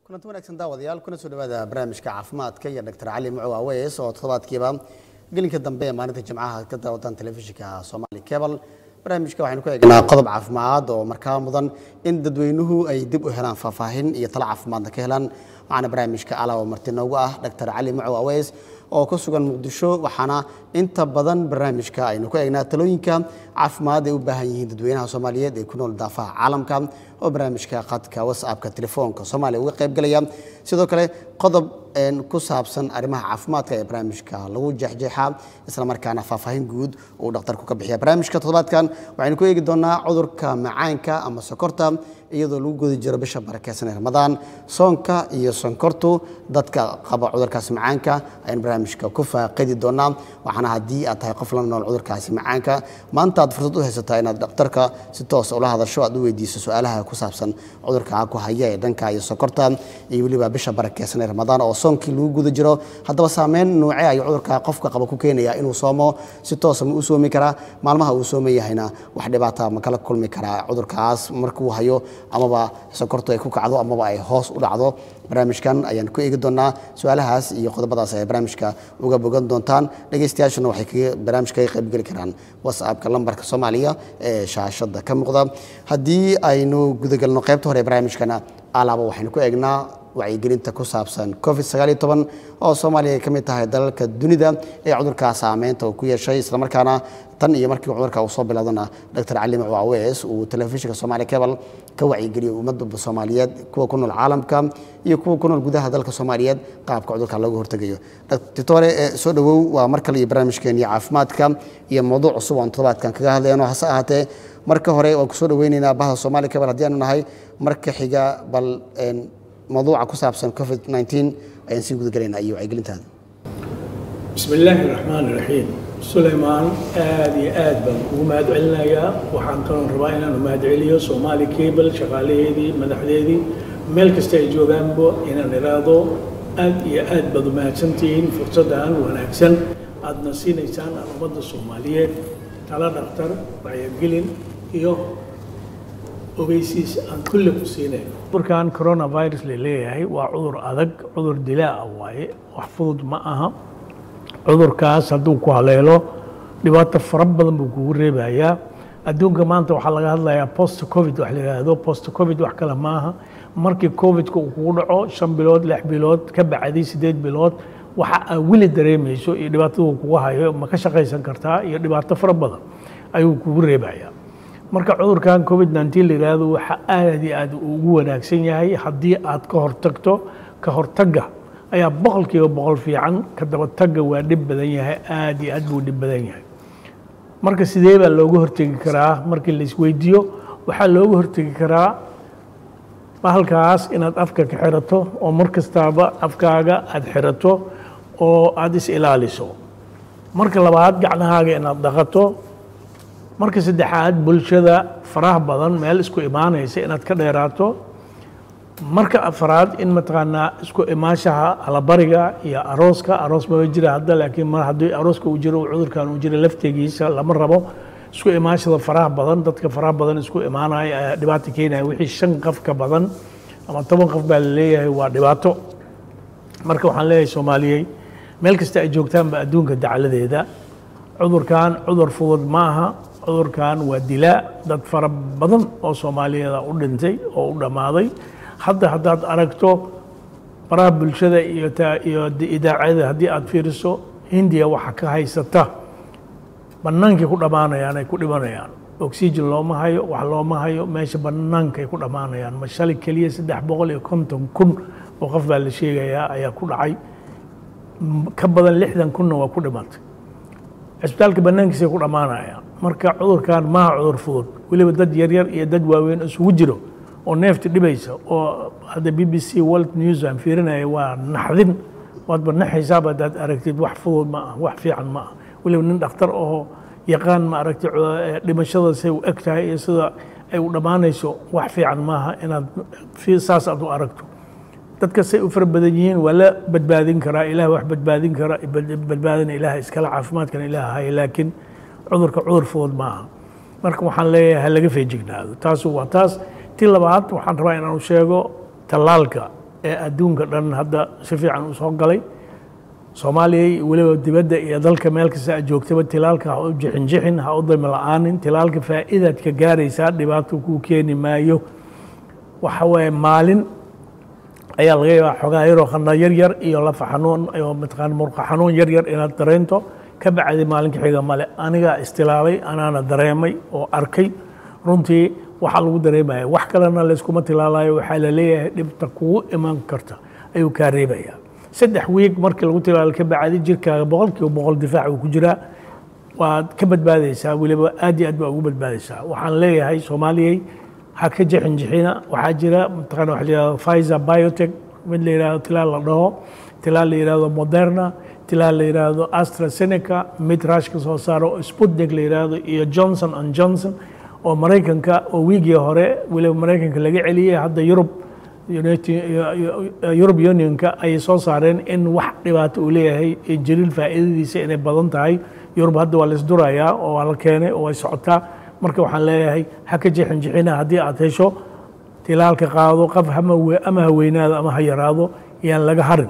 kulanti wanaagsan daawadayaal kuna soo dhawaada barnaamijka caafimaadka iyo dr cali mucow aweys oo toddobaadkiiba gelinka dambe ee maalinta jimcaha ka daawataan telefishinka somali cable barnaamijka waxaynu ku eegnaa qodob caafimaad oo markaa mudan in dadweynuhu ay dib u helaan faahfaahin iyo talo caafimaadna ka helaan waxaana barnaamijka ala oo marti noogu ah dr cali mucow aweys oo ku sugan muqdisho waxaana inta badan barnaamijka aynu ku eegnaa talooyinka caafimaad ay u baahan yihiin dadweynaha soomaaliyeed ee ku nool daafaha caalamka oo barnaamijka khadka whatsappka telefoonka soomaaliya uga qayb galaya sidoo kale qodob ku saabsan arrimaha caafimaadka ee barnaamijka lagu jeexjeexaa isla markaana faahfaahin guud uu dhakhtarku ka bixiya barnaamijka toddobaadkan waxaynu ku eegi doonaa cudurka macaanka ama sokorta iyadoo lagu gudi jiro bisha barakeysan ee ramadaan soonka iyo sonkortu dadka qaba cudurkaasi macaanka ayaan barnaamijka ku faaqidi doonaa waxaana haddii aad tahay qof la nool cudurkaasi macaanka maanta aad fursad u haysataa inaad dhakhtarka si toos ula hadasho aad u weydiiso su-aalaha ku saabsan cudurka ku haya ee dhanka iyo sokorta iyo weliba bisha barakeysan ee ramadaan oo soonkii lagu guda jiro haddaba saameyn noocee ayuu cudurka qofka qaba ku keenaya inuu soomo si toosa ma u soomi karaa maalmaha uu sooman yahayna wax dhibaata ma kala kulmi karaa cudurkaas markuu hayo amaba sokortu ay ku kacdo amaba ay hoos u dhacdo barnaamijkan ayaan ku eegi doonaa su-aalahaas iyo qodobadaas ay barnaamijka uga bogan doontaan dhegeystayaashuna waxay barnaamijka ka qaybgeli karaan whatsappka lambarka soomaaliya ee shaashada ka muuqda haddii aynu gudagalno qaybta hore ee barnaamijkana alaaba waxaynu ku eegnaa wacyigelinta ku saabsan covid sagaaliyo toban oo soomaaliya ay ka mid tahay dalalka dunida ee cudurkaa saameynta uu ku yeeshay islamarkaana tan iyo markii cudurka uu soo bilowdana dr cali macu awees uu telefishinka somaali cable ka wacyigeliyay ummadda soomaaliyeed kuwa ku nool caalamka iyo kuwa ku nool gudaha dalka soomaaliyeed qaabka cudurka looga hortegayo doctore soo dhowow waa mar kale iyo barnaamijkeeniyo caafimaadka iyo mawduuc cusub oon toddobaadkan kaga hadlayno hase ahaatee marka hore waan kusoo dhaweyneynaa bahda somaali cable haddii aanu nahay marka xiga bal mawduuca ku saabsan covid 19 ayaan sii gudagalaynaa iyo wacyigelintaada bismi illaahi raxmaan iraxiim sulaymaan aada iyo aad baan kugu mahad celinayaa waxaan kaloon rabaa inaanu mahad celiyo soomaali cable shaqaalaheedii madaxdeedii meel kasta ay joogaanba inaan iraahdo aad iyo aad baad u mahadsantihiin fursaddan wanaagsan aadna siinaysaan aan ummadda soomaaliyeed tala dhakhtar wacyigelin iyo ogeysiis aan kulle ku siinayn cudurkan coronavirus la leeyahay waa cudur adag cudur dilaa ah waaye wax fudud ma aha cudurkaas hadduu ku haleelo dhibaato fara badan buu kugu reebayaa adduunka maanta waxaa laga hadlayaa post covid wax la yidhaahdo post covid wax kale maaha markii covidka uu kugu dhaco shan bilood lix bilood ka bacdi siddeed bilood waxa aa weli dareemayso iyo dhibaatadu kugu hayo ma ka shaqaysan kartaa iyo dhibaato fara badan ayuu kugu reebayaa marka cudurkan covid 19 la yidhaahdo waxa aad iyo aad ugu wanaagsan yahay haddii aad ka hortagto ka hortagga ayaa boqolkiiba boqol fiican ka dabatagga waa dhib badan yahay aad iyo aad buu dhib badan yahay marka sidee baa looga hortegi karaa markii la isweydiiyo waxaa looga hortegi karaa bahalkaas inaad afka ka xirato oo mar kastaaba afkaaga aad xirato oo aada is ilaaliso marka labaad gacnahaaga inaad dhaqato marka saddexaad bulshada faraha badan meel isku imaanaysa inaad ka dheeraato marka afraad in mataqaanaa isku imaashaha alabariga iyo arooska aroos maba jira hadda laakiin mar haddii arooska uu jiro cudurkan uu jiro laftegiisa lama rabo isku imaashada faraha badan dadka faraha badan isku imaanaya ayaa dhibaato keenaya wixii shan qof ka badan ama toban qof baa la leeyahay waa dhibaato marka waxaan leeyahay soomaaliyey meel kasta ay joogtaanba adduunka dacaladeeda cudurkan cudur fudud ma aha cudurkan waa dilaa dad fara badan oo soomaaliyeeda u dhintay oo u dhammaaday hadda haddaad aragto baraha bulshada iyo iyo idaacada haddii aad fiiriso hindiya waxa ka haysata bannaankay ku dhammaanayaan ay ku dhimanayaan oxygen looma hayo wax looma hayo meesha bannaankay ku dhammaanayaan ma shalay keliya saddex boqol iyo konton kun oo qof baa la sheegayaa ayaa ku dhacay ka badan lixdan kunna waa ku dhimatay cisbitaalka bannaankiisay ku dhammaanayaan marka cudurkan maaha cudur fudud weliba dad yaryar iyo dad waaweyn isugu jiro oo neefta dhibaysa oo hadda b b c world news aan fiirinaya waa naxdin waadba naxaysaaba haddaad aragtid wax fudud ma ah wax fiican ma ah weliba nin dhakhtar oo yaqaan ma aragtid dhimashada say u eg tahay iyo sida ay u dhammaanayso wax fiican maaha inaad saas aad u aragto dadka say u fara badan yihiin waa la badbaadin karaa ilaah wax badbaadin kara badbaadina ilaah iskala caafimaadkana ilaah haya laakiin cudurka cudur fudud ma aha marka waxaan leeyahay ha laga feejignaado taasu waa taas ti labaad waxaan rabaa inaanu sheego tallaalka ee adduunka dhan hadda si fiican u soo galay soomaaliya weliba dibadda iyo dalka meel kasta aad joogtaba tilaalka ha u jixinjixin ha u daymo la-aanin tilaalka faa'iidaad ka gaaraysaa dhibaato kuu keeni maayo waxa weeye maalin ayaa laga yaabaa xogaa yaroo khana yar yar iyo lafa xanuun iyo mataqaana murqa xanuun yar yar inaad dareento ka bacdi maalinka xiga male anigaa istilaalay anaana dareemay oo arkay runtii waxaa lagu dareemaya wax kalena layskuma tilaalayo waxaa la leeyahay dhibta kugu iman karta ayuu kaa reebayaa saddex wiig markii lagu tilaalo ka bacdi jirkaaga boqolkiiba boqol difaac uu ku jiraa waad ka badbaadaysaa weliba aad iyo aad baa ugu badbaadaysaa waxaan leeyahay soomaaliyey ha ka jixin jixina waxaa jira mataqana waxa la yihahdo Pfizer biotech mid la yihahdo tilaal la dhaho tilaal la yihahdo moderna tilaal la yihahdo astrazeneca mid rushka soo saaro oo sputnik la yihahdo iyo johnson and johnson oo maraykanka oo wiigii hore weliba maraykanka laga celiyey hadda yurub yurub unionka ayay soo saareen in wax dhibaato uu leeyahay jaliil faa'iidadiisa inay badan tahay yurub hadda waa la isdurayaa oo waa la keenay oo way socotaa marka waxaan leeyahay ha ka jixin jixina haddii aad hesho tilaalka qaado qof ama ha weynaado ama ha yaraado yaan laga harin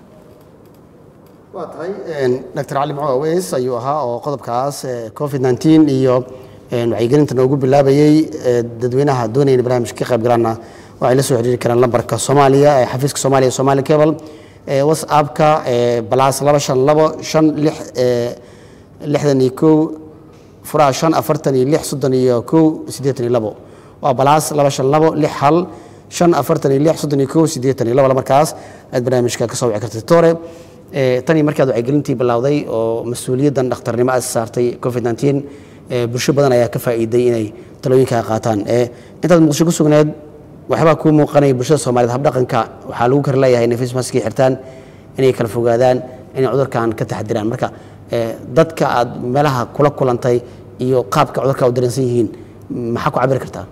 waa tahay dr cali maco aweys ayuu ahaa oo qodobkaas covid 19 iyo wacyigelinta noogu bilaabayey dadweynaha doonaya in barnaamijka ka qayb galaana waxay la soo xiriiri karaan lambarka soomaaliya ee xafiiska soomaaliya somali cable whatsappka balaas laba shan labo shan lix lixdan iyo kow furaha shan afartan iyo lix soddon iyo kow siddeetan iyo labo waa balaas laba shan labo lix hal shan afartan iyo lix soddon iyo kow siddeetan iyo labo markaas aad barnaamijka ka soo wici kartay tore tanii markaad wacyigelintii bilowday oo mas-uuliyaddan dhakhtarnimo aad saartay covid 19 bulsho badan ayaa ka faa'iiday inay talooyinkaa qaataan intaad muqdisho ku sugneed waxbaa kuu muuqanaya bulshada soomaaliyed habdhaqanka waxaa lagu kar leeyahay inay facemaskii xirtaan inay kala fogaadaan inay cudurkan ka taxadiraan marka dadka aad meelaha kula kulantay iyo qaabka cudurka u dareensan yihiin maxaa ku cabiri kartaa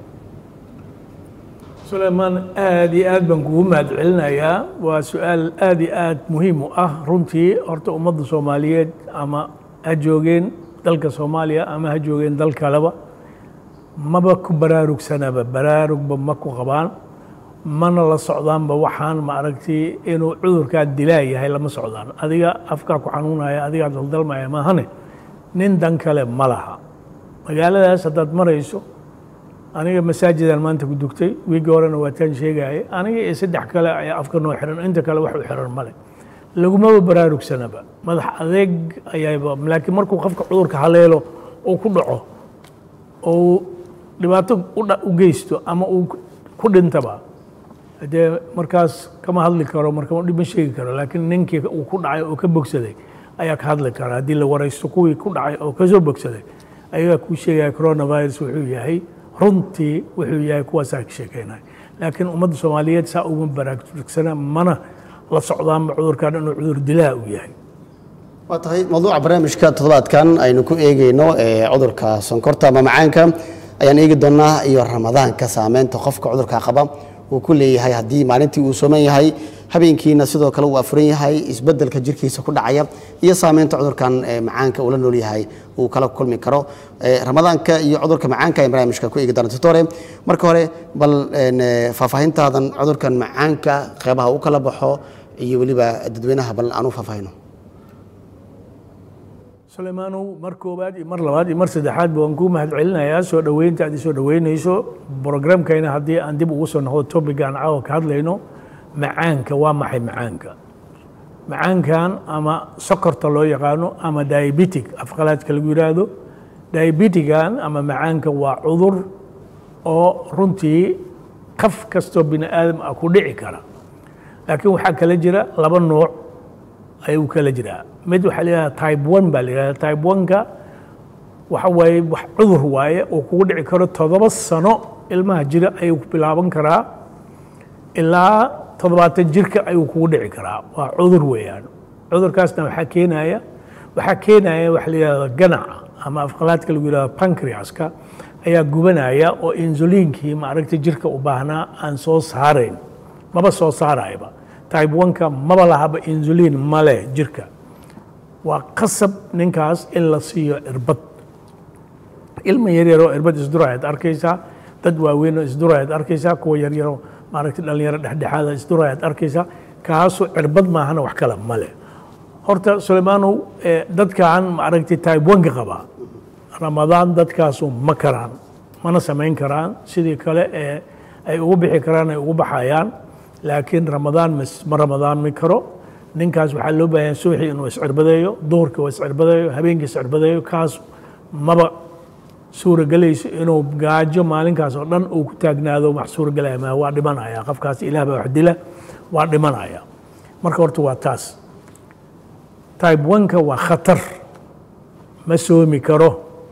sulaymaan aad iyo aad baan kugu mahad celinayaa waa su-aal aad iyo aad muhiim u ah runtii horta ummadda soomaaliyeed ama ha joogeen dalka soomaaliya ama ha joogeen dal kaleba maba ku baraarugsanaba baraarugba ma ku qabaan mana la socdaanba waxaan ma aragtay inuu cudurkaa dilaa yahay lama socdaan adiga afkaa ku xanuunaya adigaa daldalmaya maahane nin dan kale ma laha magaaladaas haddaad marayso aniga masaajidaan maanta ku dugtay wiigii horena waataan sheegaya aniga iyo saddex kale ayaa afka noo xiran inta kale wax u xiran male lagumaba baraarugsanaba madax adeeg ayaaba laakiin markuu qofka cudurka haleelo uu ku dhaco oo dhibaato u geysto ama uu ku dhintaba dee markaas kama hadli karo marka dhibma sheegi karo laakiin ninkii uu ku dhacay oo ka bogsaday ayaa ka hadli kara haddii la waraysto kuwii ku dhacay oo kasoo bogsaday ayagaa kuu sheegaya coronavirus wuxuu yahay runtii wuxuu yahay kuwaasaa ka sheekeynaya laakiin ummadda soomaaliyeed saa uma baraarugsana mana la socdaanba cudurkan inuu cudur dilaa uu yahay waa tahay mawduuca barnaamijka toddobaadkan aynu ku eegeyno cudurka sonkorta ama macaanka ayaan eegi doonaa iyo ramadaanka saameynta qofka cudurka qaba uu ku leeyahay haddii maalintii uu sooman yahay habeenkiina sidoo kale uu afuran yahay isbedelka jirkiisa ku dhacaya iyo saameynta cudurkan macaanka uu la nool yahay uu kala kulmi karo ramadaanka iyo cudurka macaanka ayaan barnaamijka ku eegi doona totore marka hore bal faahfaahintaadan cudurkan macaanka qeybaha u kala baxo iyo weliba dadweynaha bal aan u faahfaahino sulaymaanow mar koowaad iyo mar labaad iyo mar saddexaadba waan kuu mahad celinayaa soo dhoweynta aad isoo dhoweynayso brogramkayna haddii aan dib ugu soo noqdo topigan caawa ka hadlayno macaanka waa maxay macaanka macaankan ama sokorta loo yaqaano ama diabetic afqalaadka lagu yidhaahdo diabetigan ama macaanka waa cudur oo runtii qaf kastoo bini aadam ah ku dhici kara laakiin waxaa kala jira laba nooc ayuu kala jiraa mid waxaa layidhahda type one baa la yidhahda type one-ka waxa waaye wax cudur waaye oo kugu dhici karo toddoba sano ilmaha jira ayuu ku bilaaban karaa ilaa toddobaatan jirka ayuu kugu dhici karaa waa cudur weeyaan cudurkaasna waxaa keenaya waxaa keenaya waxa la yidhahda ganaca ama afqalaadka lagu yidhahdo pancreaska ayaa gubanaya oo insuliinkii maaragta jirka u baahnaa aan soo saarayn maba soo saarayba type one-ka maba lahaba insuliin male jirka waa qasab ninkaas in la siiyo irbad ilma yaryaroo irbad isdurayaad arkaysaa dad waaweynoo isdurayaad arkaysaa kuwa yaryaroo maaragtay dhalinyaro dhexdhexaada isdurayaad arkaysaa kaasoo cirbad maahana wax kale male horta suleymaanow dadkan maaragtay type onka qaba ramadaan dadkaasu ma karaan mana samayn karaan sidii kale ee ay ugu bixi karaan ay ugu baxayaan laakiin ramadaan ma ramadaanmi karo ninkaas waxaa loo baahan suuxii inuu iscirbadeeyo duhurkii uu iscirbadeeyo habeenkii iscirbadeeyo kaas maba suuragelayso inuu gaajo maalinkaas oo dhan uu ku taagnaado wax suuragelaya ma waa dhimanaya qofkaas ilaah baa wax dila waa dhimanaya marka horta waa taas type oneka waa khatar ma soomi karo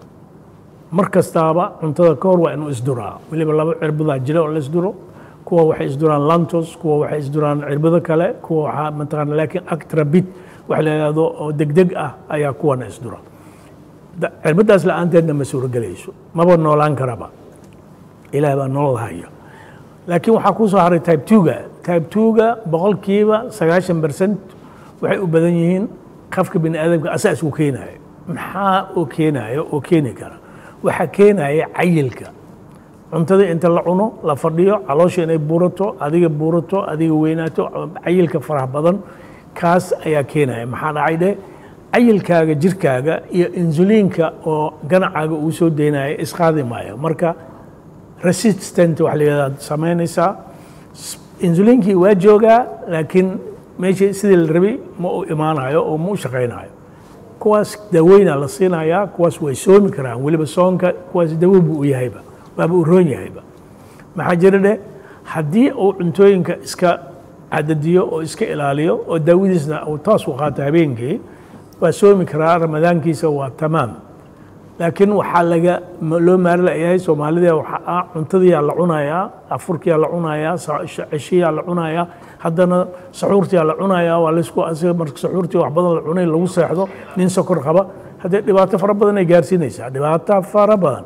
mar kastaaba cuntada ka hor waa inuu isduraa weliba laba cirbadaa jira oo la isduro kuwa waxay isduraan lantos kuwa waxay isduraan cirbado kale kuwa waxaa mataqaana laakiin actrabit wax la yidhahdo oo degdeg ah ayaa kuwana isdura cirbadaas la-aanteedna ma suuragelayso maba noolaan karaba ilaah baa nolol haya laakiin waxaa kuu soo haray type twoga type twoga boqolkiiba sagaashan percent waxay u badan yihiin qafka bini aadamka asaas uu keenayo maxaa oo keenayo oo keeni kara waxaa keenaya cayilka cuntada inta la cuno la fadhiyo caloosha inay buurato adiga buurato adiga weynaato cayilka faraha badan kaas ayaa keenaya maxaa dhacay dheh cayilkaaga jirkaaga iyo insuliinka oo ganacaaga uu soo deynaya isqaadi maayo marka resistant wax la yidhahda samaynaysaa insuliinkii waa joogaa laakiin meeshii sidii la rabay ma uu imaanayo oo ma u shaqaynayo kuwaas daaweyna la siinayaa kuwaas way soomi karaan weliba soonka kuwaas dawo buu u yahayba waaba u roon yahayba maxaa jira dheh haddii uu cuntooyinka iska cadadiyo oo iska ilaaliyo oo daawadiisna uu taas u qaato habeenkii waa soomi karaa ramadaankiisa waa tamaam laakiin waxaa laga loo maari layahay soomaalida waxaa ah cuntadiyaa la cunayaa afurkiyaa la cunayaa ceshiyaa la cunayaa haddana saxuurtiyaa la cunayaa waa laysku asiga marka saxuurtii wax badan la cunay lagu seexdo nin sokor qaba haddee dhibaato fara badan ay gaarsiinaysaa dhibaato fara badan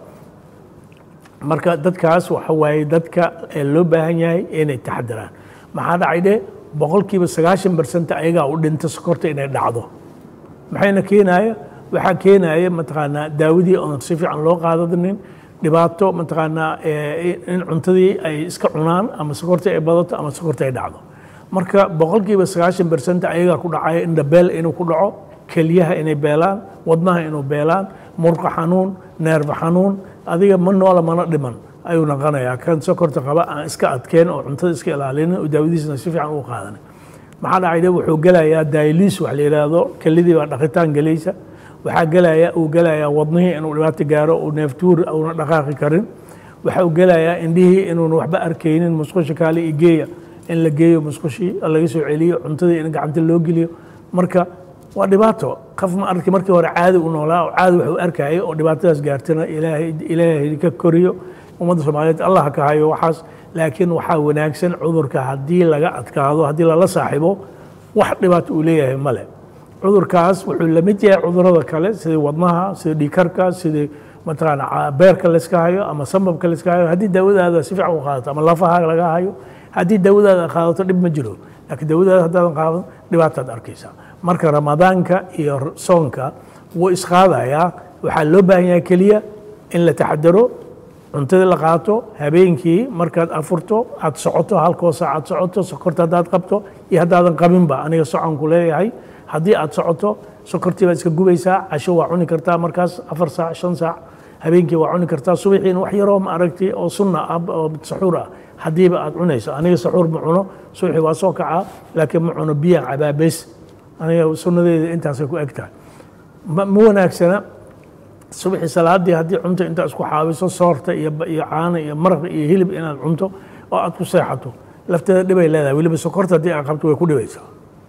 marka dadkaas waxa waaye dadka loo baahan yahay inay taxadiraan maxaa dhacay dheh boqolkiiba sagaashan bersent ayagaa u dhinta sokorta inay dhacdo maxayna keenaya waxaa keenaya mataqaanaa daawadii oon si fiican loo qaadanin dhibaato mataqaanaa in cuntadii ay iska cunaan ama sokorta ay badato ama sokorta ay dhacdo marka boqolkiiba sagaashan bersent ayagaa ku dhacaya indhabeel inuu ku dhaco kelyaha inay beelaan wadnaha inuu beelaan murqa xanuun neerfa xanuun adiga ma noola mana dhiman ayuu naqanayaa kan sokorta qaba aan iska adkeen oo cuntada iska ilaalinin oo daawadiisna si fiican u qaadanin maxaa dhacayde wuxuu gelayaa dayliis wax la yidhaahdo kelidii baa dhaqitaan gelaysa waxaa gelaya uu gelayaa wadnihii inuu dhibaato gaaro uu neeftuur uuna dhaqaaqi karin waxa uu gelayaa indhihii inuuna waxba arkaynin musqusha kaale iyo geeya in la geeyo musqushii laga soo celiyo cuntadii in gacanta loo geliyo marka waa dhibaato qof ma arki markii hore caadi u noolaa oo caadi wax u arkayay oo dhibaatadaas gaartana ilaahay ilaahay ka koriyo ummadda soomaaliyeed allah ka hayo waxaas laakiin waxaa wanaagsan cudurka haddii laga adkaado haddii lala saaxibo wax dhibaato uu leeyahay male cudurkaas wuxuu la mid yahay cudurada kale sidii wadnaha sidii dhiikarka sidii mataqaana beerka layska hayo ama sambabka layska hayo haddii daawadaada si fiican u qaadato ama lafaha laga hayo haddii daawadaada qaadato dhib ma jiro laakiin daawadaada haddaadan qaadan dhibaataad arkaysaa marka ramadaanka iyo soonka wuu isqaadayaa waxaa loo baahan yahay keliya in la taxadaro cuntadii la qaato habeenkii markaad afurto aad socoto halkoo saac aad socoto sokorta haddaad qabto iyo haddaadan qabinba aniga soconku leeyahay haddii aad socoto sokortii baad iska gubaysaa casho waa cuni kartaa markaas afar saac shan saac habeenkii waa cuni kartaa subaxiina wax yaroo ma aragtay oo sunna ah oo saxuur ah haddiiba aad cunayso aniga saxuur ma cuno subaxii waa soo kacaa laakiin ma cuno biyaan cabaabeys aniga sunnadeeda intaasay ku eg tahay ma wanaagsana subaxii salaadii haddii cunto intaa isku xaabiso soorta iyo iyo caano iyo maraq iyo hilib inaad cunto oo aad ku seexato lafteeda dhibay leedahay weliba sokorta haddii aad qabto way ku dhibaysaa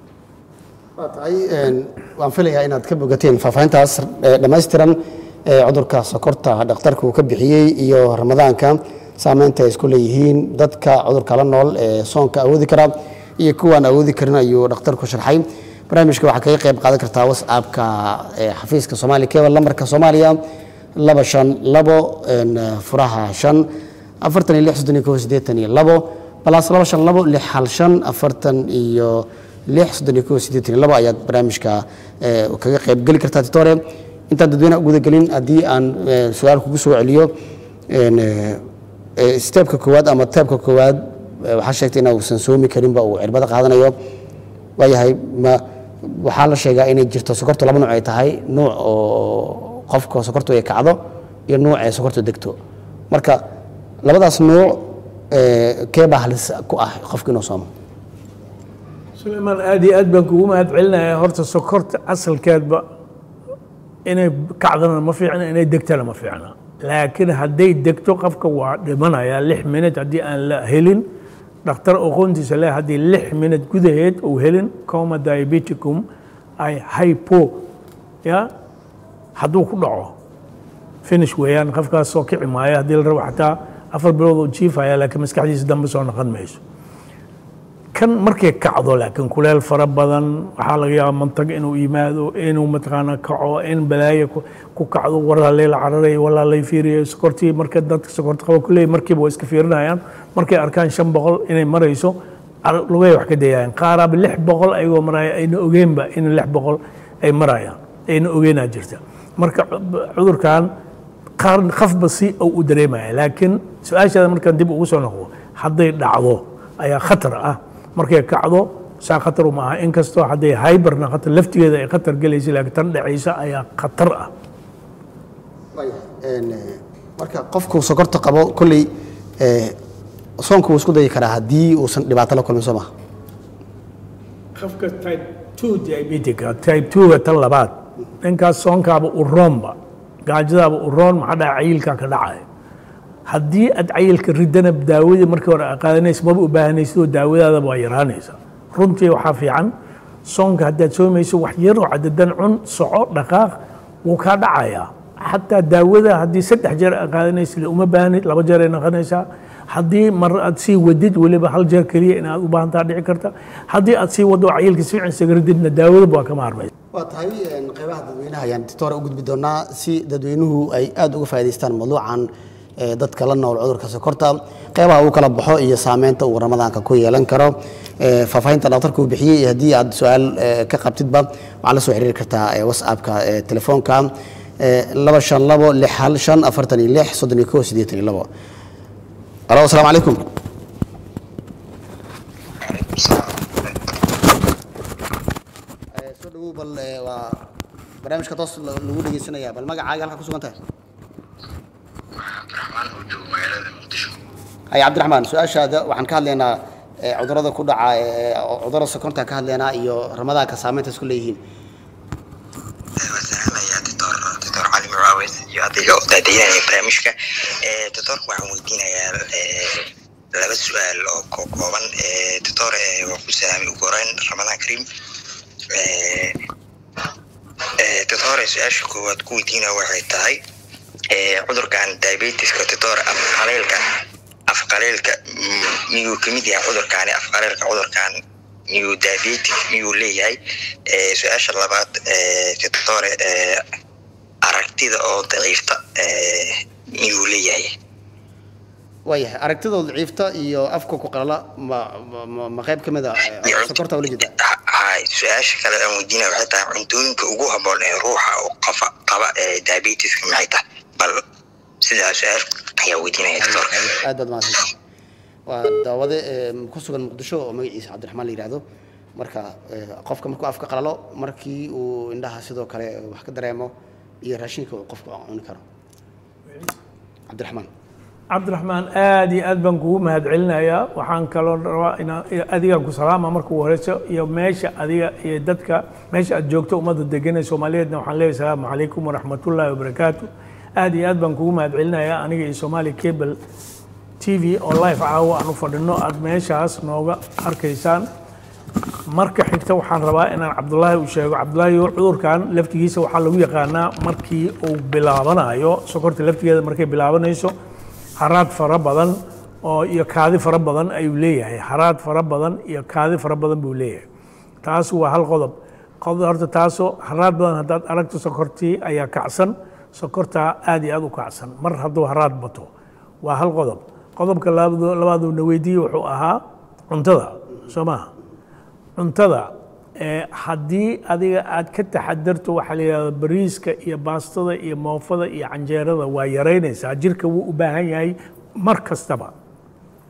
waa tahay waan filayaa inaad ka bogateen faahfaahintaas dhammaystiran cudurka sokorta dhakhtarka uu ka bixiyey iyo ramadaanka saameynta ay isku leeyihiin dadka cudurka la nool ee soonka awoodi kara iyo kuwaan awoodi karin ayuu dhakhtarku sharxay barnaamijka waxaa kaga qayb qaadan kartaa whatsappka xafiiska soomaaliya kebal lambarka soomaaliya laba shan labo furaha shan afartan iyo lix soddon iyo kow siddeetan iyo labo balaas laba shan labo lix hal shan afartan iyo lix soddon iyo kow siddeetan iyo labo ayaad barnaamijka kaga qayb geli kartaa titore intaan dadweynaha uguda gelin haddii aan su-aal kugu soo celiyo steebka koowaad ama teebka koowaad eh, waxaa sheegtay in uusan soomi karinba uu cirbada qaadanayo waayahay ma waxaa la sheegaa inay jirto sokortu laba nuuc ay tahay nuuc oo qofka sokortu ay kacdo iyo nuuc ay sokortu degto marka labadaas nuuc eh, kee baa halis ku ah qofka inuu soomo sulaymaan aad iyo aad baan kugu mahad celinayaa horta sokorta asalkeedba inay kacdana ma fiicna inay degtana ma fiicna laakiin hadday degto qofka waa dhimanaya lix minut haddii aan la helin dhakhtar aqoontiisa leh haddii lix minut gudaheed uu helin coma diabeticum ay hypo ya hadduu ku dhaco finish weeyaan qofkaas soo kici maayo haddii la rabo xataa afar bilood uu jiifaya laakiin maskaxdiisa dambe soo noqon mayso kan markay kacdo laakiin kuleel fara badan waxaa laga yaabaa mantag inuu yimaado inuu mataqaana kaco in balaayo ku- ku kacdo walaalay la cararay walaalay fiiriyo sokortii marka dadka sokorta qaba kuleey markiiba waa iska fiirinayaan markay arkaan shan boqol inay marayso ar- lugay wax ka dayayaan qaaraaba lix boqol ayagoo maraya ayna ogeenba in lix boqol ay marayaan ayna ogeenaa jirta marka cu- cudurkan qaar qafba si uu u dareemaya laakiin su-aashaada markaan dib ugu soo noqdo hadday dhacdo ayaa khatar ah markay kacdo saa khatar uma aha inkastoo hadday hyberna khatar laftigeeda ay khatar gelaysa laakiin tan dhacaysa ayaa khatar ah Een, eh, marka qofku sokorta qabo kolley eh, soonku wuu isku dayi karaa haddii uusan dhibaato la kulmin soo maha qofka type 2 diabetica type 2 tan labaad ninkaas soonkaaba u roonba gaajadaaba u roon maxaa dhaca cayilkaa ka dhacaya haddii aad cayilka ridana daawadii markii hore aad qaadanaysa maba u baahanaysid oo daawadaadaba waa yaraanaysa runtii waxaa fiican soonka haddaad soomayso wax yar oo cadadan cun soco dhaqaaq wuu kaa dhacayaa xataa daawada haddii saddex jeer aad qaadanaysid uma baahanid laba jeer ay noqonaysaa haddii mar aad sii wadid weliba hal jeer keliya inaad u baahantaa dhici karta haddii aad sii waddo cayilka si fiican isaga rididna daawadaba waa kama harmaysa waa tahay een, qeybaha dadweynaha ayaan titoore u gudbi doonaa si dadweynuhu ay aada uga faa'idaystaan mawduucan ee, dadka la nool cudurka sokorta qeybaha uu kala baxo iyo saameynta uu ramadaanka ku yeelan karo ee, faahfaahinta dhakhtarka uu bixiyey iyo haddii aad su-aal ee, ka qabtidba waxaad la soo xiriiri kartaa ee, whatsappka ee, telefoonka ee, laba shan labo lix hal shan afartan iyo lix soddon iyo kow siddeetan iyo labo alo asalaamu calaykum Eh, soo dhawow bal eh, waa barnaamijka toos la- lagu dhegeysanaya bal magacaaga halka ku sugan tahay cabdiraxmaan oo joogo magaalada muqdisho hay cabdiraxmaan su-aashaada waxaan ka hadlaynaa eh, cudurrada ku dhaca eh, cudurrada sokorta ka hadlaynaa iyo ramadaanka saameynta isku leeyihiin waa salaamayaa doctor doctor cali mucaawis iyo adiga oo daadaynaya barnaamijka Eh, doctorka waxaan weydiinayaa eh, laba su-aal oo ko- kooban Eh, doctor eh, waa ku salaamay ugu horeyn ramadaan kariim Eh, eh, doctor su-aasha koowaad ku weydiinaya waxay tahay eh, cudurkan diabetiska doctor afqaleelka afqaleelka mm, miyuu kamid yahay cudurkaani afqaleelka cudurkan miyuu diabetic miyuu leeyahay Eh, su-aasha labaad eh, doctore eh, aragtida oo daciifta eh, miyuu leeyahay waayahay aragtidooda daciifta iyo afka ku qalala ma ma- ma- ma qayb ka mid a eh, sokorta ula jeeda Ha- hay su-aasha kale aan weydiinaya waxay tahay cuntooyinka ugu habboon ee ruuxa oo qafa qaba ee diabetiska maxay tahay bal sidaa su-aal ayaa weydiinaya doctorka aad baad mahadsantahay waa daawade eh, ku sugan muqdisho oo magaciisa cabdiraxmaan la yidhaahdo marka eh, qofka markuu afka qalalo markii uu indhaha sidoo kale wax ka dareemo iyo raashinka uu qofku cuni karo cabdiraxmaan cabdiraxmaan aad iyo aad baan kugu mahad celinayaa waxaan kaloo rabaa inaan adigaan ku salaama marka ugu horeyso iyo meesha adiga iyo dadka meesha aad joogto ummadda degan ee soomaaliyeedna waxaan leeyahay salaamu calaykum waraxmatullaahi wabarakaatu aad iyo aad baan kugu mahad celinayaa aniga iyo soomaali cable t v oo live caawa aan u fadhino aad meeshaas nooga arkaysaan marka xigta waxaan rabaa inaan cabdulaahi u sheego cabdulaahi cudurkan laftigiisa waxaa lagu yaqaanaa markii uu bilaabanayo sokorta laftigeeda markay bilaabanayso haraad fara badan oo iyo kaadi fara badan ayuu leeyahay haraad fara badan iyo kaadi fara badan buu leeyahay taas waa hal qodob qodob horta taasoo haraad badan haddaad aragto sokortii ayaa kacsan sokortaa aad iyo aad u kacsan mar hadduu haraad bato waa hal qodob qodobka labaad- labaaduu na weydiiyey wuxuu ahaa cuntada soo maaha cuntada ee haddii adiga aad ka taxadarto waxaa la yidhahda bariiska iyo baastada iyo moofada iyo canjeerada waa yaraynaysaa jirka wuu u baahan yahay mar kastaba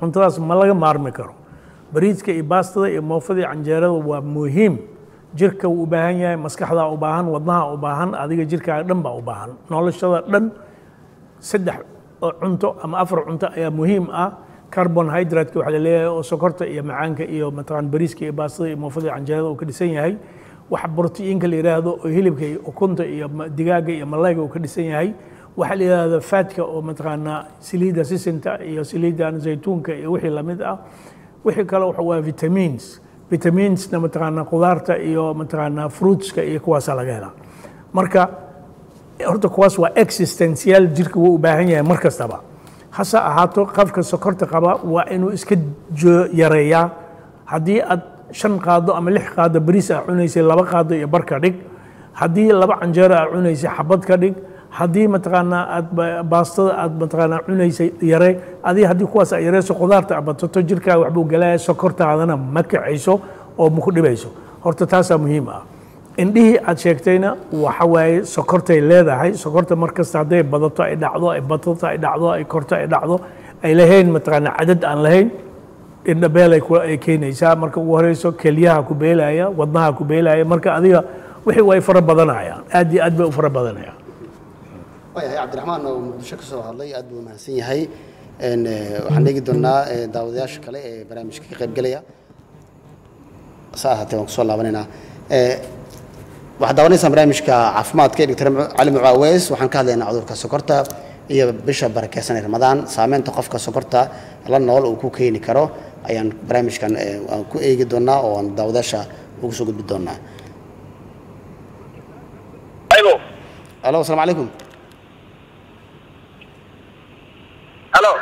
cuntadaas ma laga maarmi karo bariiska iyo baastada iyo moofada iyo canjeerada waa muhiim jirka wuu u baahan yahay maskaxdaa u baahan wadnaha u baahan adiga jirkaaga dhan baa u baahan noloshada dhan saddex oo cunto ama afar cunto ayaa muhiim ah carbonhydratka waxaa laleeyahay oo sokorta iyo macaanka iyo mataqaan bariiska iyo baastada iyo moofada iyo canjeerada uu ka dhisan yahay waxa brotiinka la yidhaahdo oo hilibka iyo ukunta iyo ma- digaaga iyo malayga uu ka dhisan yahay waxaa la yidhaahdo fatka oo mataqaanaa saliidda sisinta iyo saliiddan zaytuunka iyo wixii lamid ah wixii kale waxa waa vitamins vitaminsna mataqaanaa qudaarta iyo mataqaanaa fruitska iyo kuwaasaa laga helaa marka horta kuwaas waa existential jirka wuu u baahan yahay mar kastaba hase ahaato qofka sokorta qaba waa inuu iska jo- yareeyaa haddii aad shan qaado ama lix qaado bariis aa cunaysay laba qaado iyo bar ka dhig haddii laba canjeero aa cunaysay xabad ka dhig haddii mataqaanaa aad ba- baastada aad mataqaanaa cunaysay yare adii haddii kuwaas aad yareyso qudaarta aad batato jirkaaga waxbuu galaya sokortaadana ma kacayso oo ma ku dhibayso horta taasaa muhiim ah indhihii aad sheegtayna waxa waaye sokortay leedahay sokorta mar kasta hadday badato ay dhacdo ay batato ay dhacdo ay korto ay dhacdo ay lahayn mataqaanaa cadad aan lahayn indhabeel ay ku- ay keenaysaa marka ugu horeyso kelyaha ku beelaya wadnaha ku beelaya marka adiga wixii way fara badanayaan aad iyo aad bay u fara badanayaan waayahay cabdiraxmaan oo muqdisho ka soo hadlay aad buu mahadsan yahay Een, eh, waxaan eegi doonaa eh, daawadayaasha kale ee barnaamijka ka qaybgelaya sa ahaatee waan kusoo laabanaynaa Eh, waxaad daawanaysaan barnaamijka caafimaadka ee dr cali mucaaweys waxaan ka hadlaynaa cudurka sokorta iyo bisha barakeysan ee ramadaan saameynta qofka sokorta la nool uu ku keeni karo ayaan barnaamijkan eh, aan ku eegi doonaa oo aan daawadayaasha ugu soo gudbi doonaa Aló, alo asalaamu calaykum aló.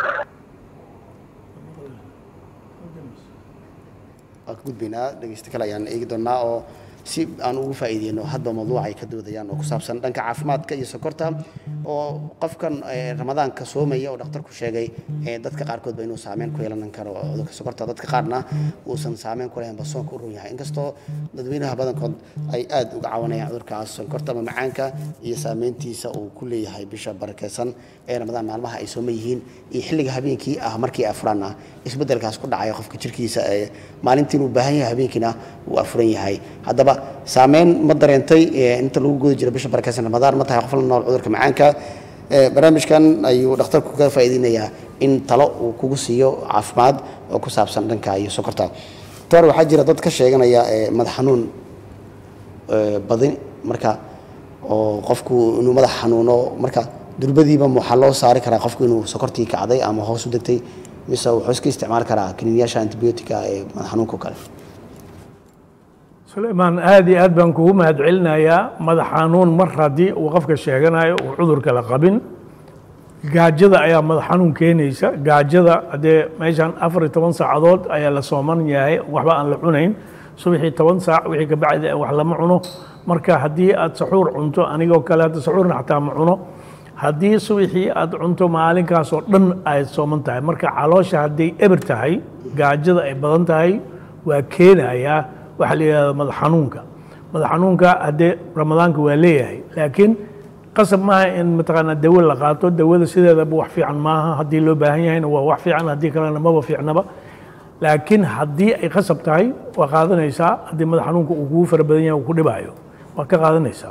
waan ka gudbaynaa dhegeysta kale ayaan eegi doonaa oo si aan ugu faa'iideyno hadba mawduuca ay ka doodayaan oo ku saabsan dhanka caafimaadka iyo sokorta oo qofkan eh, ramadaanka soomaya oo dhakhtarku sheegay eh, dadka qaarkoodba inuu saameyn ku yeelan karo cudurka sokorta dadka qaarna uusan saameyn ku lahayn ba soonka u run yahay inkastoo dadweynaha badankood ay aad uga cawanayaan cudurkaas sonkorta ama macaanka iyo saameyntiisa uu ku leeyahay bisha barakeysan ee ramadaan maalmaha ay sooma yihiin iyo xilliga habeenkii ah markii afuran ah isbedelkaas ku dhacaya qofka jirkiisa ee maalintiin uu baahan yahay habeenkiina uu afuran yahay haddaba saameyn ma dareentay ee inta lagu guda jiro bisha barakeysan ramadaan ma tahay qof la nool cudurka macaanka Ee, barnaamijkan ayuu dhakhtarku ka faa'iideynayaa in talo uu kugu siiyo caafimaad oo ku saabsan dhanka iyo sokorta toor waxaa jira dad ka sheeganaya ee, madax xanuun ee, badin marka oo qofku inuu madax xanuuno marka durbadiiba waxaa loo saari karaa qofku inuu sokortii kacday ama hoos u degtay mise wuxuu iska isticmaali karaa kiniinyaasha antibiyootika ee madax xanuunka oo kale sulaymaan aad iyo aad baan kugu mahadcelinayaa madax xanuun mar haddii uu qofka sheeganayo uu cudurka la qabin gaajada ayaa madax xanuun keenaysa gaajada haddee meeshan afar iyo toban saacadood ayaa la sooman yahay waxba aan la cunayn subaxii toban saac wixii ka bacdi wax lama cuno marka haddii aad saxuur cunto anigoo kale hadda saxuurna xataa ma cuno haddii subaxii aad cunto maalinkaasoo dhan ay sooman tahay marka caloosha hadday eber tahay gaajada ay badan tahay waa keenayaa waxaa la yidhahda madax xanuunka madax xanuunka haddee ramadaanka waa leeyahay laakiin qasab maaha in mataqaanaa dawo la qaato dawada sideedaba wax fiican maaha haddii loo baahan yahayna waa wax fiican haddii kalena maba fiicnaba laakiin haddii ay qasab tahay waa qaadanaysaa haddii madax xanuunka uu kugu fara badan yahay uu ku dhibaayo waa ka qaadanaysaa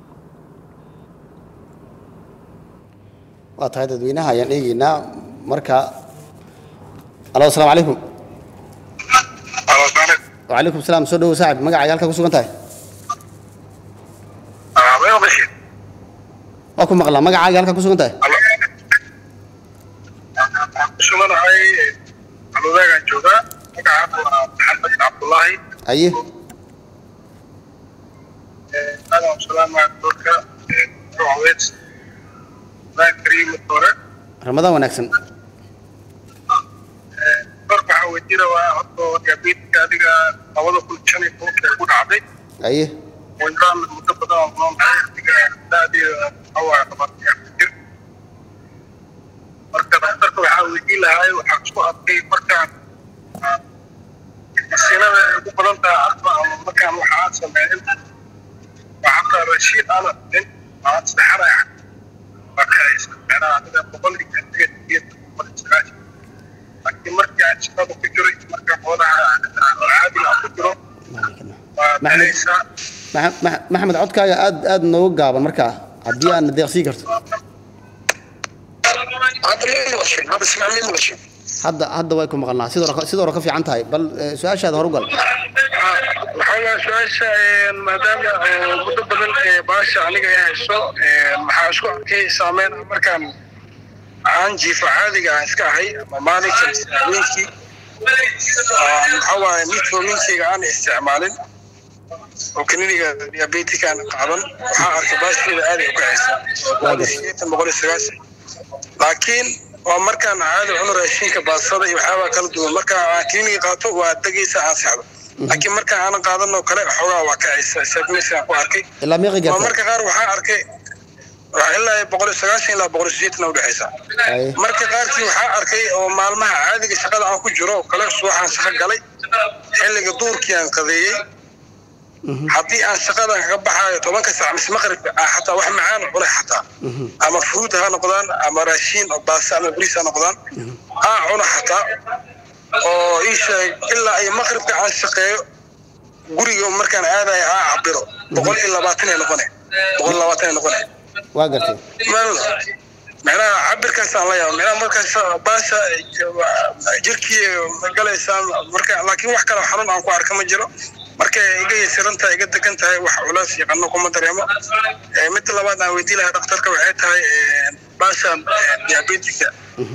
waa tahay dadweynaha ayaan eegeynaa marka alo asalaamu calaykum Aló, Sonic. wacalaykum salaam soo dhowo saaxib magacaaga halka ku sugan tahay Ah, veo que sí. waa ku maqlaa magacaaga halka ku sugan tahay Aló. Suganahay alodaagaan joogaa magacaagu waa maxamed cabdullaahi aye aadan salaama doorka ruwaweed laan kariim hore ramadaan wanaagsan doorka waxaa weydiina waa horta diabeetka adiga labada kun shan iyo tobanka ugu dhacday aye wayraan muddo badan oo noolahay adiga da'deeda awaa labaatan iyo afar jir marka dhakhtarka waxaa weydiin lahay waxaa isku arkay markaan masiinada ay ugu badan tahay arba ama markaan waxa aan sameeyin waxaa kaa rashiid ana nin aan saxanaya waa ka haysa macnaha adiga boqol iyo sideed iyo boqol iyo sagaashan markii aan shaqada ku jiray marka xoolaha caadiga aan ku jiro waa Maxamed. baxaysaa Maxa- Maxa- maxamed codkaaga aad aad nooga gaaban markaa haddii aan deeqsii karto hadda ma maqashin hadda ismac ma maqashin hadda hadda way ku maqalnaa sidoo hore sidoo hore ka fiican tahay bal eh, su-aashaada horugal waxaa waa su-aasha een, maadaama oo muddo badan ee baasha aniga ay hayso een, maxaa isku arkay saameyn ah markaan aan jiifo caadiga aan iska ahay ama maalinka mise habeenkii Aan, maxaa waaye mitforminkeyga aan isticmaalin oo kaniniga diabetika aan qaadan waxaa arkay baasheeda aad ay u kacaysaa boqol iyo sideetan boqol iyo sagaashan laakiin waa markaan caadi cuno raashinka baasada iyo waxyaabaa kala duwan marka aan kliniga qaato waa degaysa aan seexdo laakiin marka aanan qaadanoo kale xoogaa waa kacaysa sabmesaan ku arkay ilaa meeqi waa garta marka qaar waxaa arkay waa ilaa boqol iyo sagaashan ilaa boqol iyo sideetan udhexaysa Ay. marka qaarkii waxaa arkay oo maalmaha caadiga shaqada aan ku jiro oo kale subaxaan shaqo galay xilliga duurkii aan qadeeyey haddii aan shaqadan kaga baxaayo tobanka saac mise maqribka ah xataa wax macaan cunay xataa ama fruit ha noqdaan ama raashiin oo baasta ama bariis ha noqdaan aa cuna xataa oo ii sheeg ilaa iyo maqribka aan shaqeeyo guriga markaan aadayo aa cabiro boqol iyo labaatan ay noqone boqol iyo labaatan ay noqone waa gartay mal macnaha cabirkaasaan la yaaba macnaha markaas baasha jirkii galaysaan marka laakiin wax kale xanuun aan ku arka ma jiro marka iga yasiran tahay iga degan tahay wax culays iyo qanno kuma dareemo Eh, midda labaad aan weydii lahaa dhakhtarka waxay tahay eh, baashan diabetika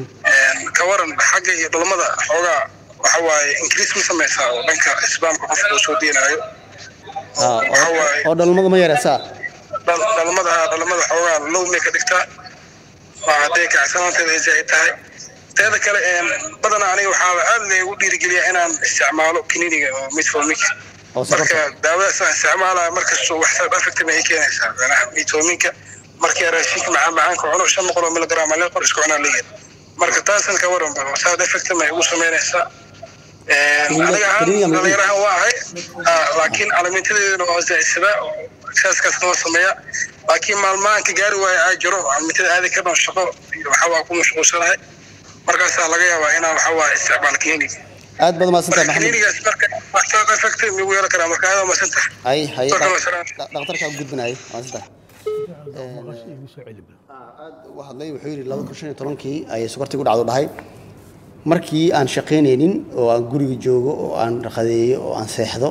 ka waran xagga iyo dhalmada xoogaa waxa waaye increase ma sameysaa oo dhanka isbaamka qofka uu soo deenaayo Ah, waxa oo- waaye oo dhalmadu ma yareysaa dhal- dhalmada dhalmada xoogaa low may ka dhigtaa waa hadday kacsanaanteeda ay zaa'id tahay teeda kale een, badanaa aniga waxaa aad laygu dhiirigeliyaa inaan isticmaalo kininiga oo metformic oo sokorta marka daawadaas aan isticmaalaya markastoo wax side effect ay keenaysaa macnaha metforminka markii raashinka macaan macaanka cuno shan boqol oo miligram ale qor isku cunaa leeyahay marka taasan ka waran bal side effect ma igu samaynaysaa Een, Kiniiniga- aniga ahaan kiniiniga ma- dhalinyarahan waa ahay Ah, laakiin calamintadeedana waa zaa'idsadaa saaskaasna waa sameeyaa laakiin maalmahan ka gaari waaya aa jiro calamintada aadi ka dhan shaqo iyo waxaa waa ku mashquulsanahay markaasaa laga yaabaa inaan waxaa waa isticmaal kiniiniga aad baad mahadsantahay marka maxamed kiniinigaas marka wax side effect migu yeelan karaa marka aad waa mahadsantahay ay hay Shukran, wasalaam. dhakhtarkaa u gudbinayay mahadsantahay igu soo celi bal. aad u hadlay wuxuu yidhi laba kun shan iyo tobankii ayay sokortii ku dhacdo dhahay markii aan shaqaynaynin oo aan guriga joogo oo aan qadeeyo oo aan seexdo